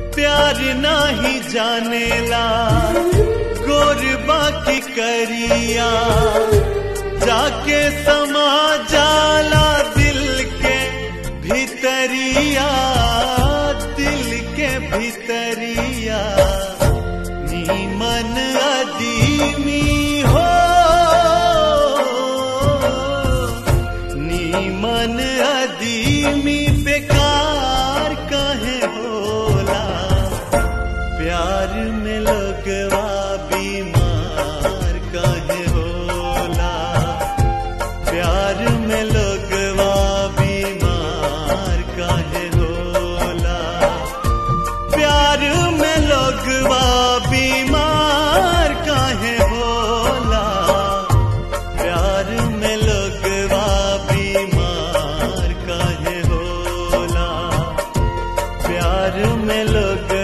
प्यार नाही जानेला गोर बाकी करिया जाके समा जाला दिल के भीतरिया दिल के भीतरिया नीमन अदीमी हो नीमन अदीमी बेकार कहे होला प्यार में लगवा बीमार कहे होला प्यार में लगवा बीमार कहे होला प्यार में लगवा बीमार काहे होला प्यार में लगवा बीमार काहे होला प्यार में लोग